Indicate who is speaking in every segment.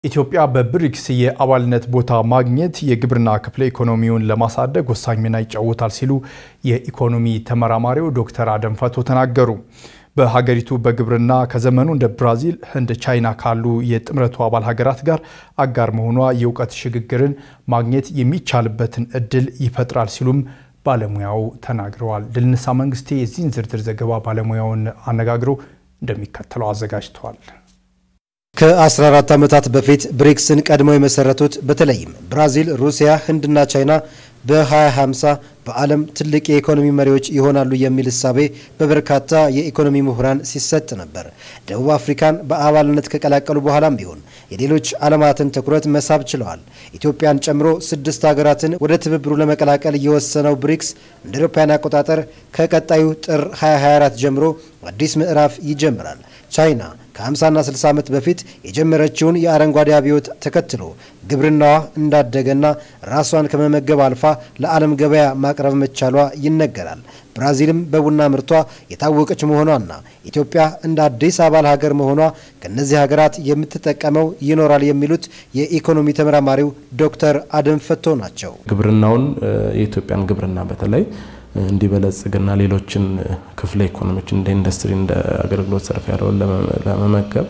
Speaker 1: ኢትዮጵያ በብሪክስ የአባልነት ቦታ ማግኘት የግብርና ክፍለ ኢኮኖሚውን ለማሳደግ ወሳኝ ሚና ይጫወታል ሲሉ የኢኮኖሚ ተመራማሪው ዶክተር አደም ፈቶ ተናገሩ። በሀገሪቱ በግብርና ከዘመኑ እንደ ብራዚል፣ ህንድ፣ ቻይና ካሉ የጥምረቱ አባል ሀገራት ጋር አጋር መሆኗ የእውቀት ሽግግርን ማግኘት የሚቻልበትን እድል ይፈጥራል ሲሉም ባለሙያው ተናግረዋል። ድልንሳ መንግስቴ የዚህን ዝርዝር ዘገባ ባለሙያውን አነጋግረው እንደሚከተለው አዘጋጅተዋል።
Speaker 2: ከ14 ዓመታት በፊት ብሪክስን ቀድመው የመሰረቱት በተለይም ብራዚል፣ ሩሲያ፣ ህንድና ቻይና በ2050 በዓለም ትልቅ የኢኮኖሚ መሪዎች ይሆናሉ የሚል እሳቤ በበርካታ የኢኮኖሚ ምሁራን ሲሰጥ ነበር። ደቡብ አፍሪካን በአባልነት ከቀላቀሉ በኋላም ቢሆን የሌሎች ዓለማትን ትኩረት መሳብ ችለዋል። ኢትዮጵያን ጨምሮ ስድስት ሀገራትን ወደ ትብብሩ ለመቀላቀል የወሰነው ብሪክስ እንደ አውሮፓውያን አቆጣጠር ከቀጣዩ ጥር 2024 ጀምሮ አዲስ ምዕራፍ ይጀምራል። ቻይና ከ50ና 60 ዓመት በፊት የጀመረችውን የአረንጓዴ አብዮት ተከትሎ ግብርናዋ እንዳደገና ራሷን ከመመገብ አልፋ ለዓለም ገበያ ማቅረብ መቻሏ ይነገራል። ብራዚልም በቡና ምርቷ የታወቀች መሆኗና ኢትዮጵያ እንደ አዲስ አባል ሀገር መሆኗ ከእነዚህ ሀገራት የምትጠቀመው ይኖራል የሚሉት የኢኮኖሚ ተመራማሪው ዶክተር አደም ፈቶ ናቸው።
Speaker 3: ግብርናውን የኢትዮጵያን ግብርና በተለይ እንዲበለጽግና ሌሎችን ክፍለ ኢኮኖሚዎች እንደ ኢንዱስትሪ እንደ አገልግሎት ዘርፍ ያለውን ለመመገብ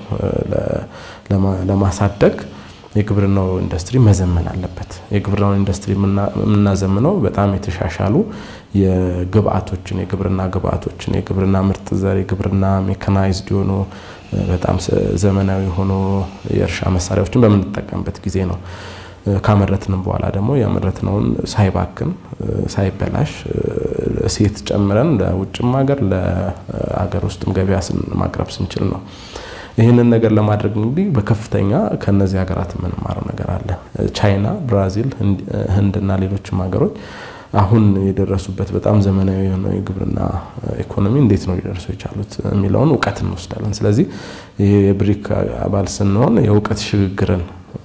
Speaker 3: ለማሳደግ የግብርናው ኢንዱስትሪ መዘመን አለበት። የግብርናውን ኢንዱስትሪ የምናዘምነው በጣም የተሻሻሉ የግብአቶችን የግብርና ግብአቶችን የግብርና ምርጥ ዘር የግብርና ሜካናይዝድ የሆኑ በጣም ዘመናዊ የሆኑ የእርሻ መሳሪያዎችን በምንጠቀምበት ጊዜ ነው። ካመረትንም በኋላ ደግሞ ያመረትነውን ሳይባክን ሳይበላሽ እሴት ጨምረን ለውጭም ሀገር ለሀገር ውስጥም ገበያ ማቅረብ ስንችል ነው። ይህንን ነገር ለማድረግ እንግዲህ በከፍተኛ ከነዚህ ሀገራት የምንማረው ነገር አለ። ቻይና፣ ብራዚል፣ ህንድና ሌሎችም ሀገሮች አሁን የደረሱበት በጣም ዘመናዊ የሆነው የግብርና ኢኮኖሚ እንዴት ነው ሊደርሱ የቻሉት የሚለውን እውቀት እንወስዳለን። ስለዚህ ይህ የብሪክ አባል ስንሆን የእውቀት ሽግግርን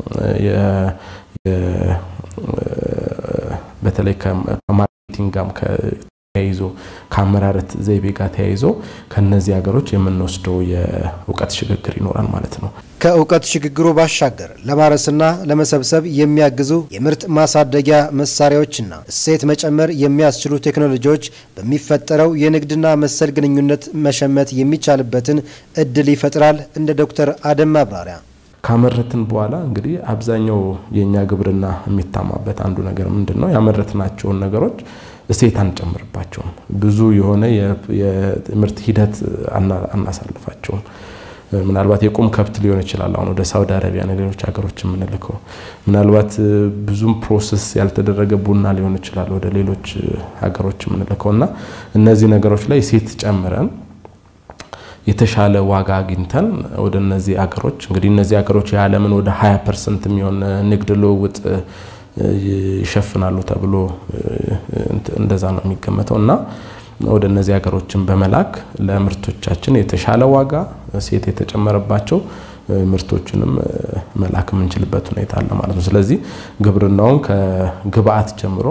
Speaker 3: በተለይ ከማርኬቲንግ ጋር ተያይዞ ከአመራረት ዘይቤ ጋር ተያይዞ ከነዚህ ሀገሮች የምንወስደው የእውቀት ሽግግር ይኖራል ማለት ነው።
Speaker 2: ከእውቀት ሽግግሩ ባሻገር ለማረስና ለመሰብሰብ የሚያግዙ የምርት ማሳደጊያ መሳሪያዎችና እሴት መጨመር የሚያስችሉ ቴክኖሎጂዎች በሚፈጠረው የንግድና መሰል ግንኙነት መሸመት የሚቻልበትን እድል ይፈጥራል። እንደ ዶክተር አደም ማብራሪያ
Speaker 3: ካመረትን በኋላ እንግዲህ አብዛኛው የእኛ ግብርና የሚታማበት አንዱ ነገር ምንድን ነው? ያመረትናቸውን ነገሮች እሴት አንጨምርባቸውም። ብዙ የሆነ የምርት ሂደት አናሳልፋቸውም። ምናልባት የቁም ከብት ሊሆን ይችላል። አሁን ወደ ሳውዲ አረቢያ ሌሎች ሀገሮች የምንልከው ምናልባት ብዙም ፕሮሰስ ያልተደረገ ቡና ሊሆን ይችላል ወደ ሌሎች ሀገሮች የምንልከው እና እነዚህ ነገሮች ላይ እሴት ጨምረን የተሻለ ዋጋ አግኝተን ወደ እነዚህ አገሮች እንግዲህ እነዚህ ሀገሮች የዓለምን ወደ 20 ፐርሰንት የሚሆን ንግድ ልውውጥ ይሸፍናሉ ተብሎ እንደዛ ነው የሚገመተው እና ወደ እነዚህ ሀገሮችን በመላክ ለምርቶቻችን የተሻለ ዋጋ እሴት የተጨመረባቸው ምርቶችንም መላክ የምንችልበት ሁኔታ አለ ማለት ነው። ስለዚህ ግብርናውን ከግብአት ጀምሮ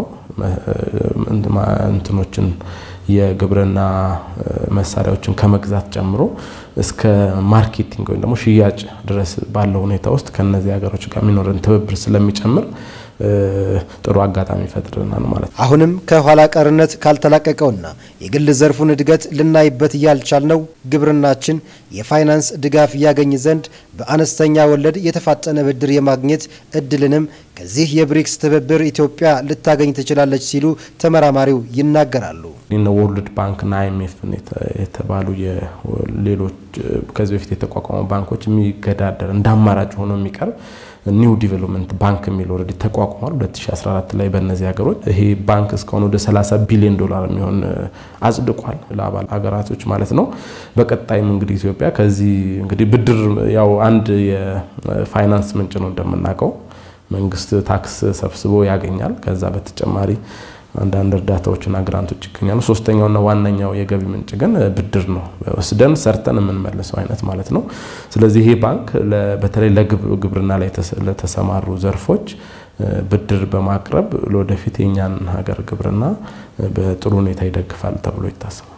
Speaker 3: እንትኖችን የግብርና መሳሪያዎችን ከመግዛት ጨምሮ እስከ ማርኬቲንግ ወይም ደግሞ ሽያጭ ድረስ ባለው ሁኔታ ውስጥ ከነዚህ ሀገሮች ጋር የሚኖረን ትብብር ስለሚጨምር ጥሩ አጋጣሚ ይፈጥርናል ማለት ነው።
Speaker 2: አሁንም ከኋላ ቀርነት ካልተላቀቀውና የግል ዘርፉን እድገት ልናይበት እያልቻልነው ግብርናችን የፋይናንስ ድጋፍ እያገኝ ዘንድ በአነስተኛ ወለድ የተፋጠነ ብድር የማግኘት እድልንም ከዚህ የብሪክስ ትብብር ኢትዮጵያ ልታገኝ ትችላለች ሲሉ ተመራማሪው ይናገራሉ።
Speaker 3: እነ ወርልድ ባንክና አይኤምኤፍ የተባሉ ሌሎች ከዚህ በፊት የተቋቋሙ ባንኮች የሚገዳደር እንደ አማራጭ ሆኖ የሚቀርብ ኒው ዲቨሎፕመንት ባንክ የሚል ኦልሬዲ ተቋቁሟል 2014 ላይ በእነዚህ ሀገሮች። ይሄ ባንክ እስካሁን ወደ 30 ቢሊዮን ዶላር የሚሆን አጽድቋል ለአባል ሀገራቶች ማለት ነው። በቀጣይም እንግዲህ ኢትዮጵያ ከዚህ እንግዲህ ብድር ያው አንድ የፋይናንስ ምንጭ ነው እንደምናውቀው መንግስት ታክስ ሰብስቦ ያገኛል። ከዛ በተጨማሪ አንዳንድ እርዳታዎችና ግራንቶች ይገኛሉ። ሶስተኛውና ዋነኛው የገቢ ምንጭ ግን ብድር ነው፣ ወስደን ሰርተን የምንመልሰው አይነት ማለት ነው። ስለዚህ ይሄ ባንክ በተለይ ለግብርና ላይ ለተሰማሩ ዘርፎች ብድር በማቅረብ ለወደፊት የኛን ሀገር ግብርና በጥሩ ሁኔታ ይደግፋል ተብሎ ይታሰባል።